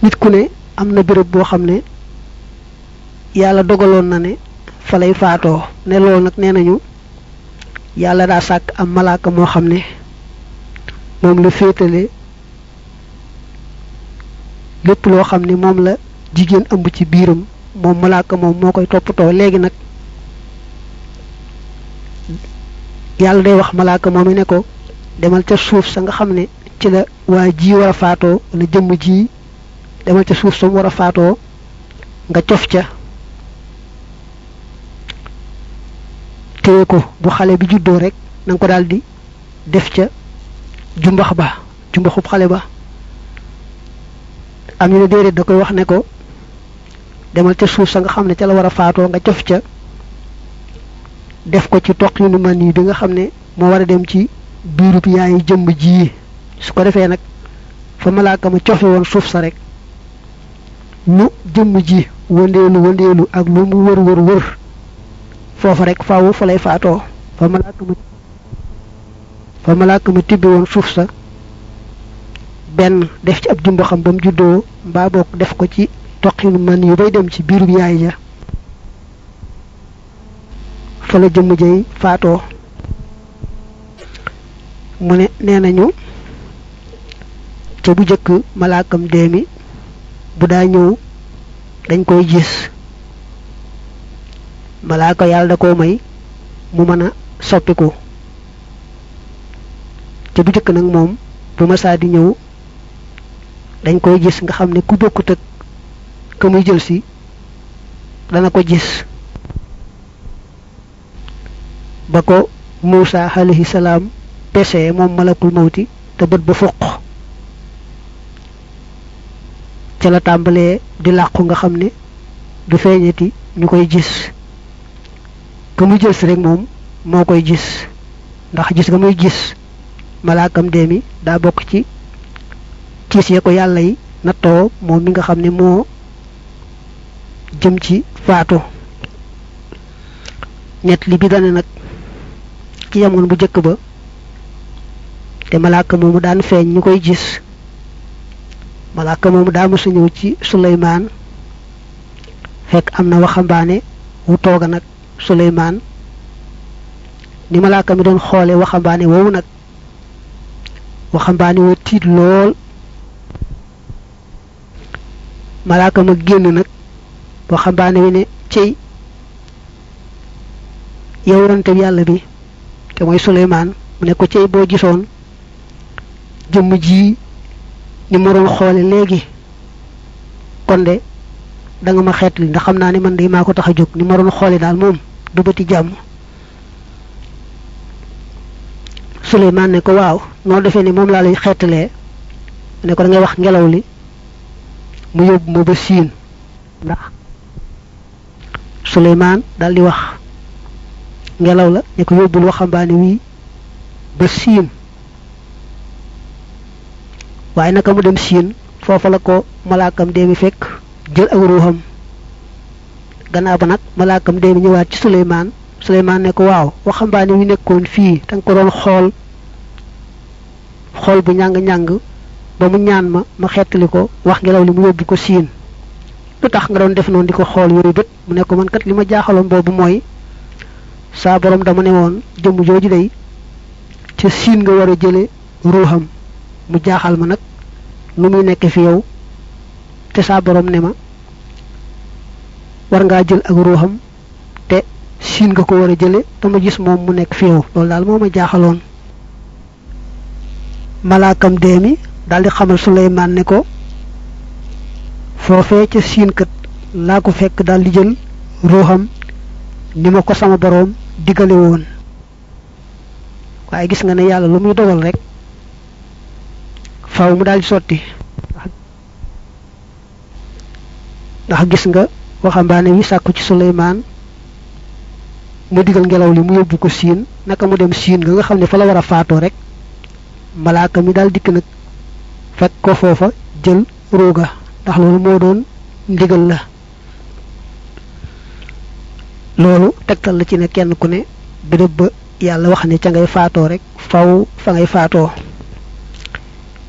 nit ku ne am na béréb boo xam ne yàlla dogaloon na ne fa lay faatoo ne loolu nag nee nañu yàlla daa sàkk am malaaka moo xam ne moom la féetale lépp loo xam ne moom la jigéen ëmb ci biiram moom malaaka moom moo koy toppatoo léegi nag yàlla day wax malaaka moom i ne ko demal ca suuf sa nga xam ne ci la waa ji war a faatoo wala jëmm ji demal ca suuf sa mu war a faatoo nga cof ca téye ko bu xale bi juddoo rek na nga ko daal di def ca jumbax ba jumbaxub xale ba am ñu ne déedéet da koy wax ne ko demal ca suuf sa nga xam ne ca la war a faatoo nga cof ca def ko ci toq yu nu man yi bi nga xam ne moo war a dem ci biirub yaayi jëmm ji su ko defee nag fa malaaka ma cofe woon suuf sa rek ñu jëmm ji wëndeelu wëndeelu ak lu mu wër wër wër foofa rek faawu fa lay faatoo fa malaaka ma fa malaaka ma tibbi woon suuf sa benn def ci ab jumba xam ba mu juddoo mbaa boog def ko ci toqinu man yu bay dem ci biirub yaay ja fa la jëmm jay faatoo mu ne nee nañu ca bu jëkk malaakam deemi bu daa ñëw dañ koy gis malaaka yàlla da koo may mu mën a soppiku ca bu jëkk nag moom bu masaa di ñëw dañ koy gis nga xam ne ku bokkut ak ka muy jël si dana ko gis ba ko Muusa alayhi salaam pese moom malakul mawti te bët ba foq ca la tàmbalee di làqu nga xam ne du feeñati ñu koy gis ka muy jël si rek moom moo koy gis ndax gis nga muy gis malaakam dee mi daa bokk ci tiis ya ko yàlla yi nattoo moom mi nga xam ne moo jëm ci faatu ñett li bi dane nag ci jamono bu jëkk ba te malaaka moomu daan feeñ ñu koy gis malaaka moomu daa mësa ñëw ci suleymaan fekk am na waxambaane wu tooga nag suleymaan ni malaaka mi doon xoole waxambaane woowu nag waxambaane wa tiit lool malaaka ma génn nag waxambaane wi ne cey yow yonante yàlla bi te mooy suleymaan mu ne ko cey boo gisoon jëmm ji ni ma doon xoole léegi kon de da nga ma xeetli ndax xam naa ne man de maa ko tax a jóg ni ma doon xoole daal moom du bëti jàmm suleymaan ne ko waaw noo defee ni moom laa lay xeetalee ne ko da ngay wax ngelaw li mu yóbbu ma ba siin ndax suleymaan daal di wax ngelaw la ne ko yóbbul waxambaane wii ba siin waaye naka mu dem siin foofa la ko malaakam deemi fekk jël ak ruuxam gannaaw ba nag malaakam deemi ñëwaat ci suleymaan suleymaan ne ko waaw waxambaane wi nekkoon fii da nga ko doon xool xool bu ñàng-ñàng ba mu ñaan ma ma xettali ko wax ngelaw li mu yóbbu ko siin lu tax nga doon def noonu di ko xool yooyu bët mu ne ko man kat li ma jaaxaloon boobu mooy saa borom dama ne woon jëmm jooju day ca siin nga war a jële ruuxam mu jaaxal ma nag nu muy nekk fi yow te saa borom ne ma war ngaa jël ak ruuxam te siin nga ko war a jële dama gis moom mu nekk fi yow loolu daal moo ma jaaxaloon malaakam dee mi daal di xamal Suleymaan ne ko foofee ca siin kat laa ko fekk daal di jël ruuxam ni ma ko sama boroom digale woon waaye gis nga ne yàlla lu muy dogal rek faaw mu daal di sotti ndax gis nga waxambaane wi sàkku ci Suleymaan mu digal ngelaw li mu yóbbu ko siin naka mu dem siin nga nga xam ne fa la war a faatoo rek malaaka mi daal dikk nag fekk ko foofa jël ruuga ndax loolu moo doon ndigal la loolu tegtal la ci ne kenn ku ne béréb ba yàlla wax ne ca ngay faatoo rek faw fa ngay faatoo